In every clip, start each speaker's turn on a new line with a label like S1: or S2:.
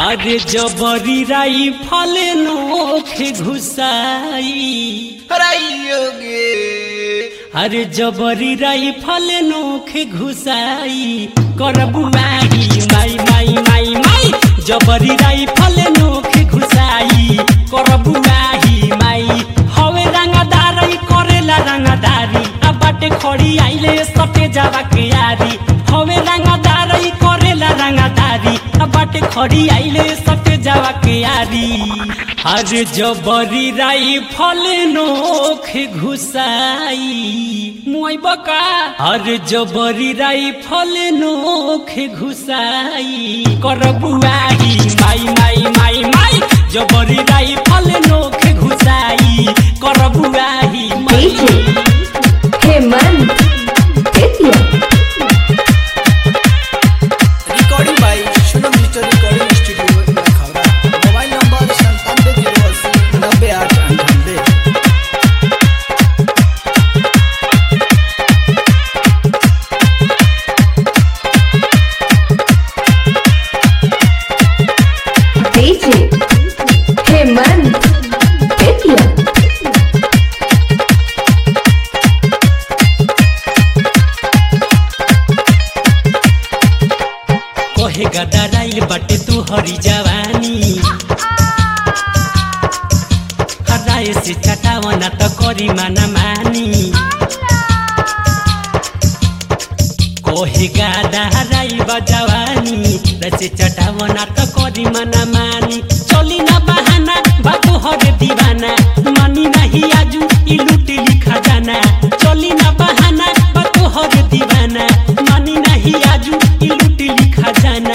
S1: अरे जबरी राई फले नोखे घुसाई
S2: हराइयोगे
S1: अरे जबरी राई फले नोखे घुसाई करबू माई माई माई माई माई जबरी राई फले नोखे घुसाई करबू माई माई हवे रंगदारी करेला रंगदारी आ बाटे खड़ी आइले सटे जावा के यारी हवे रंगदारी करेला रंगदारी आ बाटे खड़ी आइले सटे जावा के यारी अरे जबरी राई फले नोखे घुसाई मुई बका अरे जबरी राई फले नोखे घुसाई करबुआही माई माई माई माई जबरी राई फले नोखे घुसाई करबुआही माई
S3: DJ Hemant Bettiah
S2: recording by Sunam digital recording studio Lakhaura mobile number संतानवे जीरो अस्सी नब्बे आठ अंठानवे
S3: DJ हेमंत बेतिया
S1: कहे गदराइल बाटे तू हरी जवानी हराए से चटावना त करी माना मानी कहे गदराइल बा जवानी रसे चटावना त करी माना मानी चली ना बहाना बातो हरे दीवाना मानी नहीं आजू ई लूट लिखा जाना चली ना बहाना बातो हरे दीवाना मानी नहीं आजू ई लूट लिखा जाना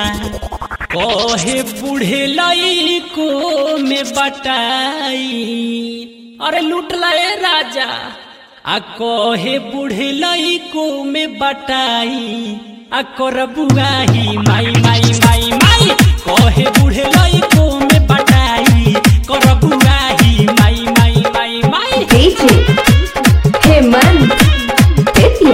S1: कहे बूढ़े लाई को में बटाई अरे लूट लाए राजा आ कहे बूढ़े लाई को में बटाई आ कर बुआही माई माई माई माई कहे बूढ़े लाई को में बटाई कर बुआही माई माई माई माई
S3: DJ हेमंत बेतिया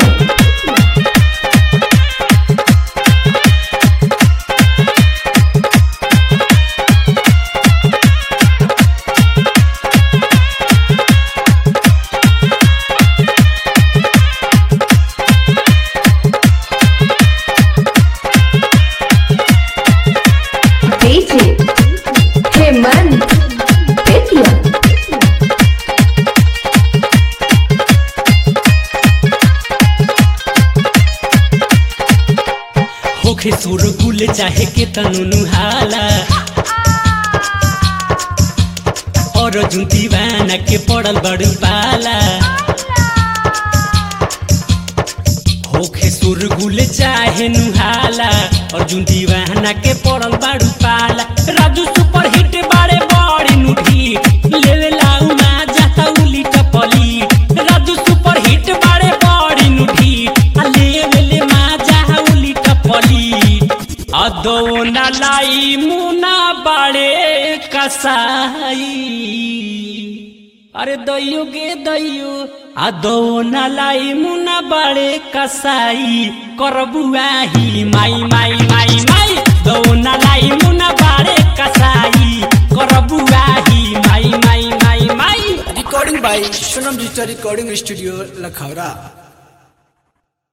S3: DJ हेमंत बेतिया
S1: होखे सुर गुल चाहे के तनु नुहाला और जुन दीवाना के पड़ल बड़ू पाला होखे सुर गुल चाहे नुहाला और जुन दीवाना के पड़ल बड़ू पाला राजू सुपर हिट बारे बड़ी नुठी लेवे लाऊ मा जाता उली टपली राजू सुपर हिट बारे बड़ी नुठी आ लेवे ले मा जा उली टपली अदो न लाई मुना बाड़े कसाई अरे दैयो गे दैयो आ दो न लाई मुना बाड़े कसाई करबुआही माई माई माई माई दो न लाई मुना बाड़े कसाई करबुआही माई माई माई माई
S2: recording by Sunam digital recording studio Lakhaura